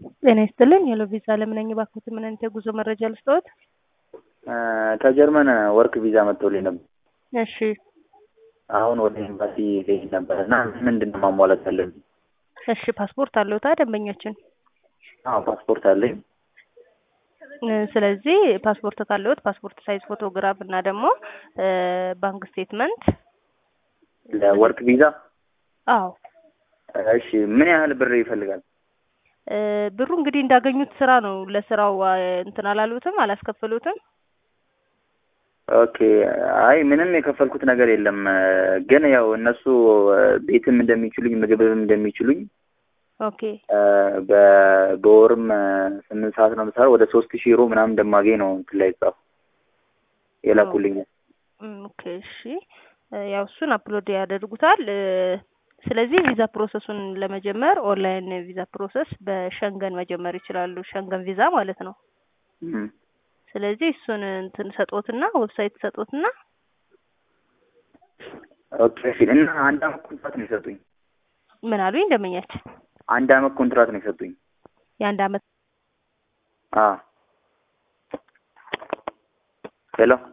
ጤና ይስጥልኝ። ሄሎ ቪዛ ለምን ነኝ? እባክዎት ምን አይነት የጉዞ መረጃ ልስጥዎት? ከጀርመን ወርክ ቪዛ መጥቶልኝ ነበር። እሺ አሁን ወደ ኤምባሲ ልሄድ ነበር እና ምንድን ነው ማሟላት ያለብኝ? እሺ ፓስፖርት አለዎታ ደንበኛችን? አዎ ፓስፖርት አለኝ። እ ስለዚህ ፓስፖርት ካለዎት ፓስፖርት ሳይዝ ፎቶግራፍ እና ደግሞ እ ባንክ ስቴትመንት ለወርክ ቪዛ አዎ እሺ ምን ያህል ብር ይፈልጋል? እ ብሩ እንግዲህ እንዳገኙት ስራ ነው። ለስራው አ፣ እንትን አላሉትም አላስከፈሉትም? ኦኬ አይ ምንም የከፈልኩት ነገር የለም ግን ያው እነሱ ቤትም እንደሚችሉኝ ምግብም እንደሚችሉኝ ኦኬ እ በ- በወርም ስምንት ሰዓት ነው የምሰራው ወደ ሶስት ሺህ ዩሮ ምናምን እንደማገኝ ነው እንትን ላይ ጻፉ የላኩልኝ እም፣ ኦኬ እሺ እ ያው እሱን አፕሎድ ያደርጉታል። እ ስለዚህ ቪዛ ፕሮሰሱን ለመጀመር ኦንላይን ቪዛ ፕሮሰስ በሸንገን መጀመር ይችላሉ። ሸንገን ቪዛ ማለት ነው። እም። ስለዚህ እሱን እንትን ሰጦትና ዌብሳይት ሰጦትና ኦኬ እሺ እና አንድ አመት ኮንትራት ነው የሰጡኝ ምን አሉኝ ደንበኛችን? አንድ አመት ኮንትራት ነው የሰጡኝ የአንድ አመት አ ሄሎ